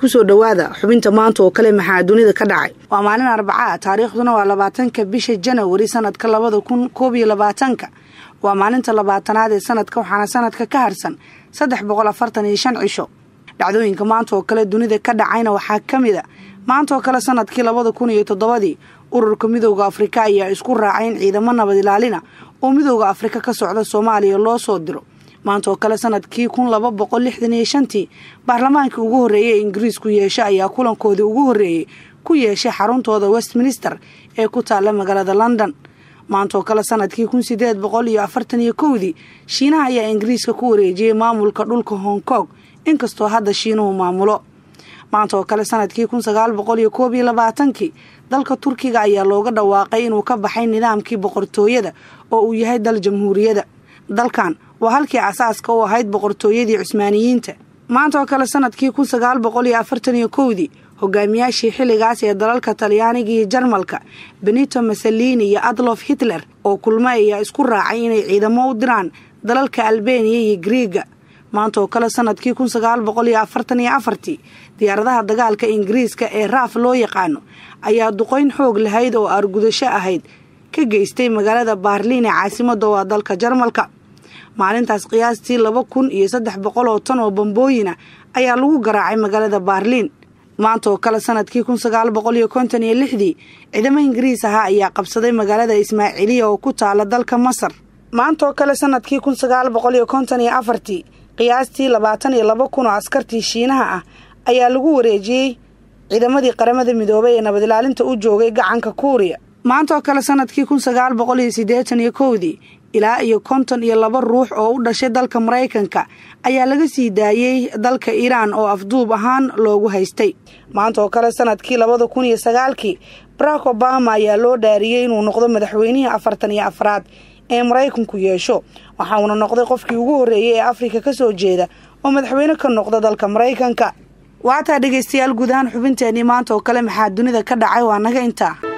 kusoo dhowaada xubinta maanta oo kale maxaa dunida ka dhacay waa maalin arbacaa taariikhduna waa labaatanka bisha janawari sanadka labada kun koob iyo labaatanka waa maalinta labaatanaad ee sanadka waxaana sanadka ka harsan saddex boqol afartan iyo shan cisho dhacdooyinka maanta oo kale dunida ka dhacayna waxaa ka mid a maanta oo kale sanadkii labada kun iyo toddobadii ururka midooda afrika ayaa isku raacay in ciidamo nabad ilaalina oo midooda afrika ka socda soomaaliya loo soo diro maanta oo kale sanadkii kun laba boqol lixdan iyo shantii baarlamaankii ugu horreeyay ee ingiriisku yeesha ayaa kulankoodii ugu horreeyey ku yeeshay xaruntooda westminster ee ku taalla magaalada london maanta oo kale sanadkii kun sideed boqol iyo afartan iyo kowdii shiinaha ayaa ingiriiska ku wareejiyey maamulka dhulka hong kong inkastoo hadda shiinuhu maamulo maanta oo kale sanadkii kun sagaal boqol iyo koob iyo labaatankii dalka turkiga ayaa looga dhawaaqay inuu ka baxay nidaamkii boqortooyada oo uu yahay dal jamhuuriyada dalkan waa halkii asaaska u ahayd boqortooyadii cusmaaniyiinta maanta oo kale sanadkii kun sagaal boqol iyo afartan iyo kowdii hogaamiyaashii xilligaas ee dalalka talyaaniga iyo jarmalka benito masalini iyo adlof hitler oo kulmo ayaa isku raacay inay ciidamo u diraan dalalka albeniya iyo griiga maanta oo kale sanadkii kun sagaal boqol iyo afartan iyo afartii diyaaradaha dagaalka ingiriiska ee raaf loo yaqaano ayaa duqoyn xoog lahayd oo aargudasho ahayd ka geystay magaalada baarliin ee caasimada oo ah dalka jarmalka maalintaas qiyaastii laba kun iyo saddex boqol oo tan oo bambooyina ayaa lagu garaacay magaalada baarliin maanta oo kale sanadkii kun sagaal boqol iyo konton iyo lixdii ciidamo ingiriis ahaa ayaa qabsaday magaalada ismaaciiliya oo ku taala dalka masar maanta oo kale sanadkii kun sagaal boqol iyo konton iyo afartii qiyaastii labaatan iyo laba kun oo askartii shiinaha ah ayaa lagu wareejiyey ciidamadii qaramada midoobay ee nabad ilaalinta u joogay gacanka kuuriya maanta oo kale sanadkii kun sagaal boqol iyo siddeetan iyo kowdii ilaa iyo konton iyo laba ruux oo u dhashay dalka maraykanka ayaa laga sii daayey dalka iiraan oo afduub ahaan loogu haystay maanta oo kale sanadkii labada kun iyo sagaalkii barack obama ayaa loo dhaariyey inuu noqdo madaxweynihii afartan iyo afraad ee maraykanku yeesho waxa uuna noqday qofkii ugu horreeyay ee afrika ka soo jeeda oo madaxweyne ka noqda dalka maraykanka waataa dhegaystayaal guud ahaan xubinteenii maanta oo kale maxaa dunida ka dhacay waa naga intaa